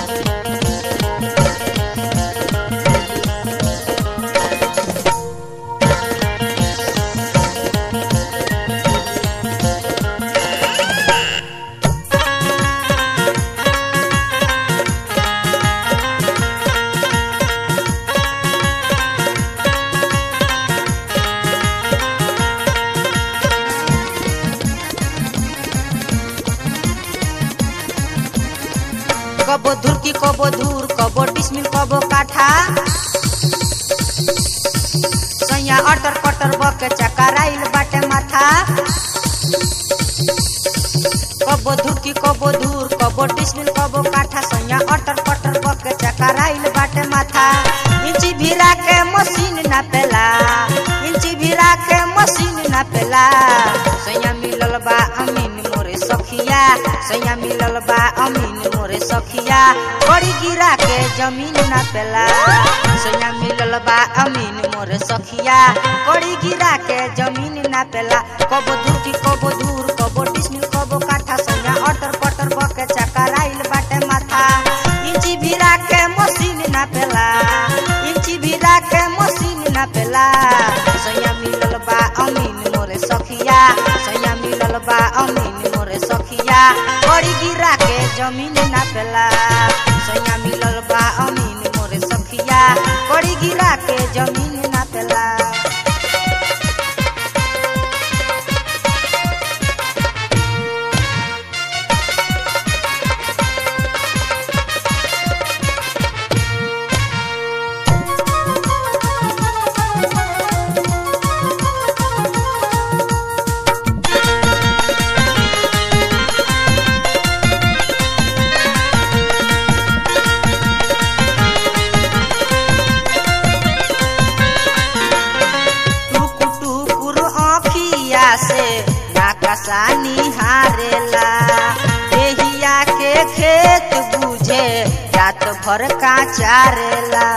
कबो धुर की कबो धूर कबो डिसमिल कबो काठा सैया अटर पटर बके चकराइल बाटे माथा कबो धुर की कबो धूर कबो डिसमिल कबो काठा सैया अटर पटर बके चकराइल बाटे माथा इंची भिरा के मशीन ना पेला इंची भिरा के मशीन ना पेला सैया मिलल बा अमीन मोरे सखिया सैया मिलल बा अमीन मोरे सखिया बड़ी गिरा के जमीन ना पेला सैया मिलल बा अमीन मोरे सखिया बड़ी गिरा के जमीन ना पेला कबो दूर की कबो दूर कबो डिसमिल कबो काठा सैया अटर पटर बके चकराइल बाटे माथा इंची भिरा के मशीन ना पेला इंची भिरा के मशीन ना पेला सैया मिलल बा अमीन मोरे सखिया सैया मिलल बा अमीन मोरे सखिया बड़ी गिरा के जमीन ना पेला सैया मिलल बा अमीन मोरे सखिया बड़ी गिरा के जमीन ना पेला टुकुर टुकुर आँखिया से नाकसा निहारेला देहिया के खेत बुझे रात भर का चारेला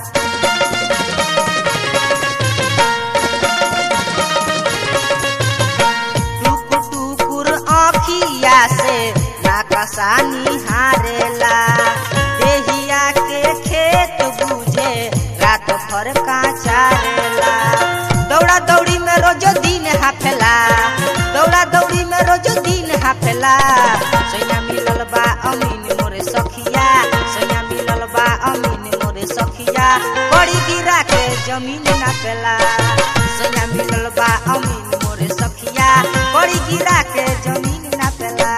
टुकुर टुकुर आँखिया से नाकसा निहारेला देहिया के खेत बुझे रात भर का चारेला दौड़ा दौड़ी में रोज दिन हाफेला दौड़ा दौड़ी में रोज दिन हाफेला सैया मिलल बा अमीन मोरे सखिया सैया मिलल बा अमीन मोरे सखिया बड़ी गिरा के जमीन ना पेला सैया मिलल बा अमीन मोरे सखिया बड़ी गिरा के जमीन ना पेला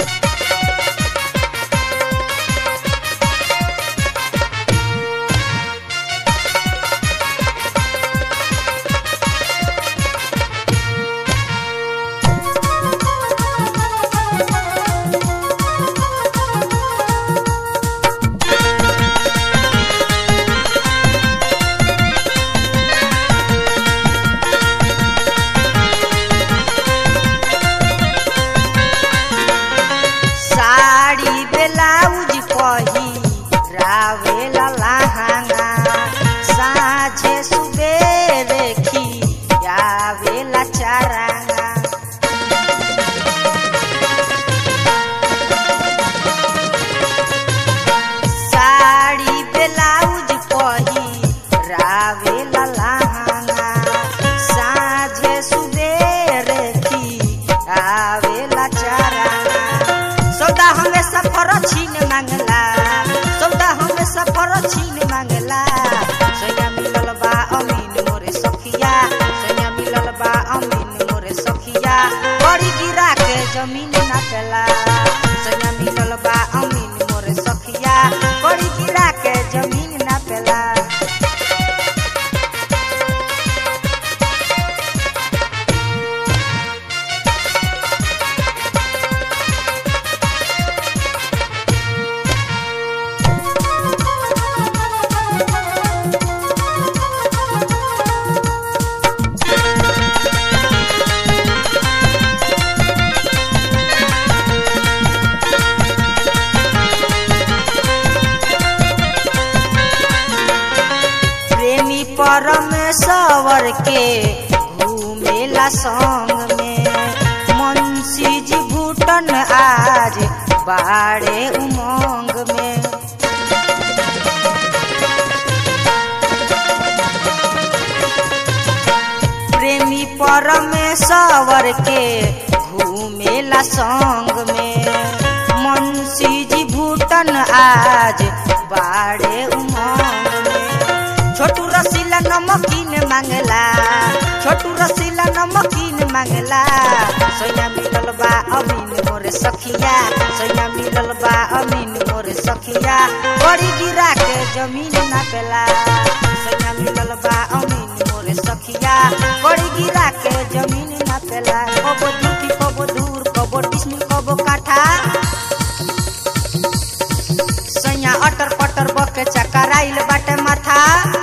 साड़ी ब्लाउज पही रावेला लहाना साझे सुबेरे खी आवेला चाराना साड़ी ब्लाउज पही रावेला लहाना साझे सुबेरे खी आवेला चाराना सौदा हमें सफर छीन मांगला सौदा हमें सफर छीन मांगला सैया मिलल बा अमीन मोरे सखिया सैया मिलल बा अमीन मोरे सखिया बड़ी गिरा के जमीन ना पेला सैया मिलल बा अमीन मोरे सखिया बड़ी गिरा के जमीन ना पेला प्रेमी परमेश्वर के घूमेला संग में मुंशी जी भूटन आज बाड़े उमंग में परमेश्वर के घूमेला संग में मुंशी जी भूटन आज बाड़े उमंग में छोटू रसीला नमकीन मांगला छोटू रसीला नमकीन मांगला सोया मिलल बा अमीन मोरे सखिया सोया मिलल बा अमीन मोरे सखिया बड़ी गिरा के जमीन ना पेला सोया मिलल बा अमीन मोरे सखिया बड़ी गिरा के जमीन ना पेला कबो दुखी कबो दूर कबो डिस्मिल कबो काठा सैया अटर पटर बके चकराइल बाटे माथा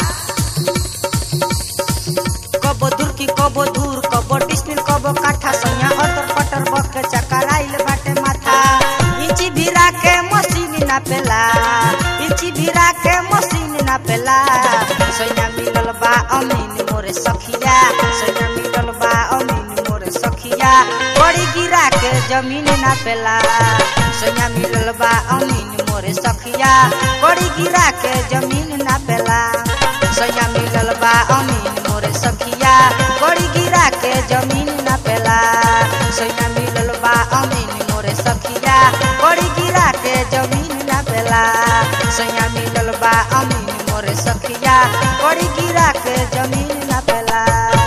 कबो दूर की कबो दूर कबो डिस्मिल कबो काठा सैया अटर पटर बके चकराइल बाटे माथा इंची भिरा के मशीन ना पेला इंची भिरा के मशीन ना पेला सैया मिलल बा अमीन मोरे सखिया सैया मिलल बा अमीन मोरे सखिया बड़ी गिरा के जमीन ना पेला सैया मिलल बा अमीन मोरे सखिया बड़ी गिरा के जमीन ना पेला सैया मिलल बा अमीन मोरे सखिया बड़ी गिरा के जमीन ना पेला सैया मिलल बा अमीन मोरे सखिया बड़ी गिरा के जमीन ना पेला सैया मिलल बा अमीन मोरे सखिया बड़ी गिरा के जमीन ना पेला